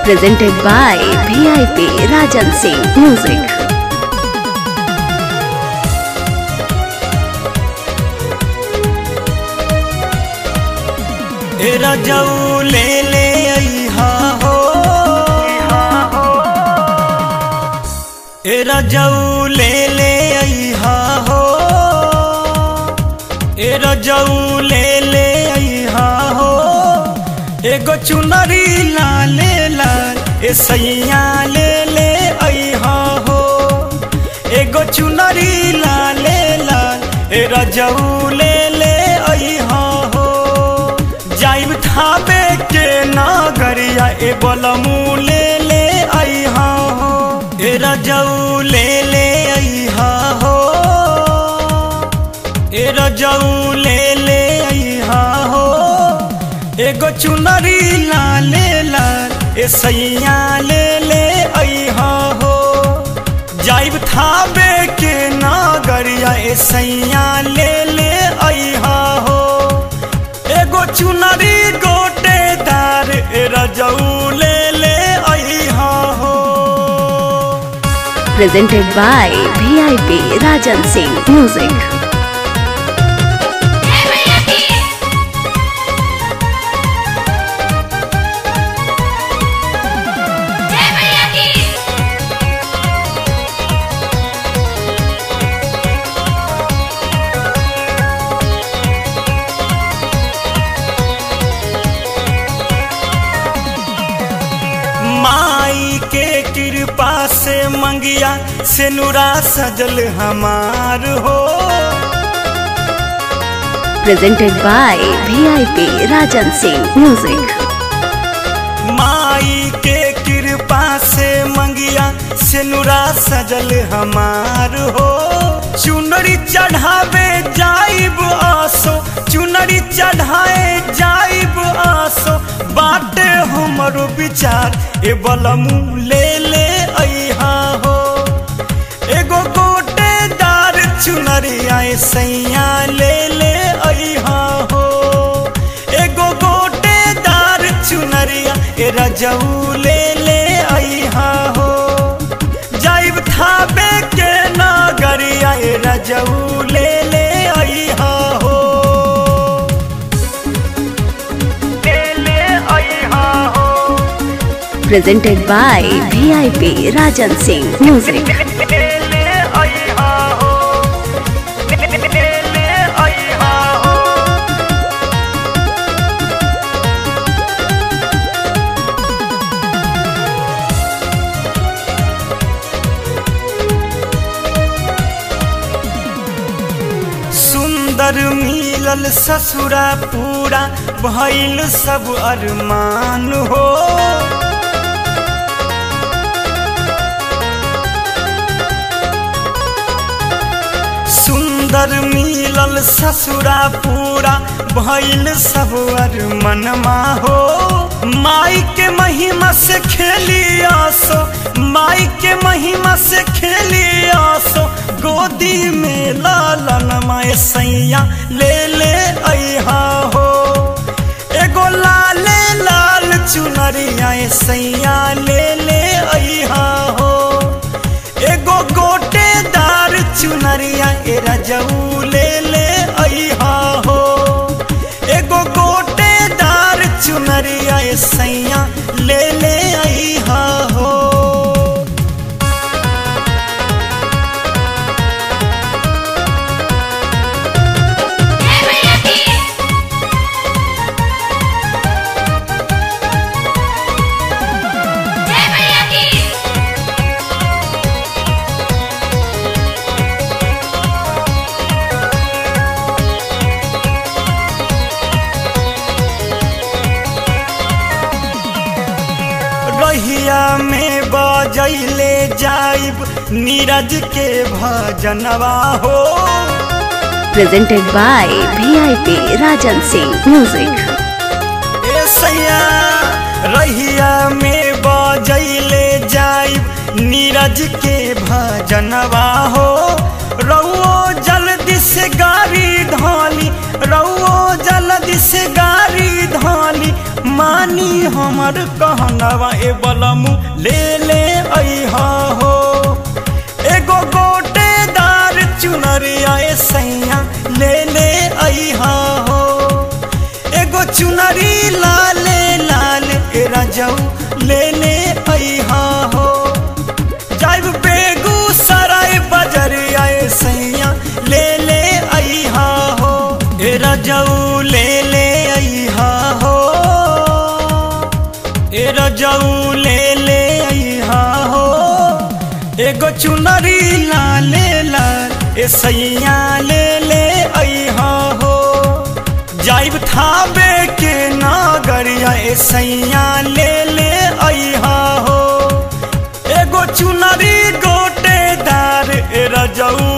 presented by VIP Rajan Singh Music. ए रजऊ ले ले अइहा हो ए रजऊ ले ले अइहा हो ए रजऊ ले ले अइहा हो एगो चुनरी लाले लाल ए सैया ले ले अइहा हो एगो चुनरी लाले लाल ए रजऊ ले ले अइहा हो जाइब थाबे के नागरिया ए बलमू ले ले अइहा हो ए रजऊ ले ले अइहा हो ए रजऊ ले ले अइहा हो एगो चुनरी लाले लाल ए सैया ले ले अइहा हो जाइब थाबे के नागरिया ए सैया ले ले अइहा हो एगो चुनरी गोटेदार ए रजऊ ले ले अइहा हो Presented by VIP Rajan Singh Music. माई के कृपा से मंगिया से नुरा सजल हमार हो Presented by VIP Rajan Singh Music. माई के कृपा से मंगिया से नुरा सजल हमार हो चुनरी चढ़ावे जाइब आसो चुनरी चढ़ाए जाइब आसो बाटे हमरो विचार ए बलमू ले ले अइहा हो एगो गोटेदार चुनरिया ए सैया ले ले अइहा हो एगो गोटेदार चुनरिया ए रजऊ ले ले अइहा हो जाइब थाबे के नागरिया ए रजऊ ले ले अइहा हो ले ले अइहा हो Presented by VIP Rajan Singh Music. ले ले अइहा हो ले ले अइहा हो सुंदर मिलल ससुरा पूरा भइल सब अरमान हो सुंदर मिलल ससुरा पूरा भइल सब अरमनमा हो माई के महिमा से खेली आसो माई के महिमा से खेली आसो गोदी में लालन माए सैया ले ले अइहा हो एगो लाले लाल चुनरिया ए सैया ले ले अइहा हो एगो गोटेदार चुनरिया ए रजऊ ले ले अइहा हो एगो गोटेदार चुनरिया ए सैया ले ले अइहा हो रहिया में बजैले जाइब नीरज के भजनवा हो Presented by VIP Rajan Singh Music. ए सैया रहिया में बजैले जाइब नीरज के भजनवा हो रउओ जल्दी से गाड़ी धाली रउओ जल्दी से गाड़ी धाली माँ मानी हमर कहनवा ए बलमु ले ले अइहा हो एगो गोटेदार चुनरिया ए सैया ले ले अइहा हो एगो चुनरी लाले लाल ए रजऊ ले ले अइहा हो जाइब बेगूसराय बजरिया ए सैया ले ले अइहा हो ए रजऊ ले ले अइहा हो ए रजऊ ले ले अइहा हो एगो चुनरी लाले लाल ए सैया ले ले अइहा हो जाइब थाबे के नागरिया ए सैया ले ले अइहा हो एगो चुनरी गोटेदार ए रजऊ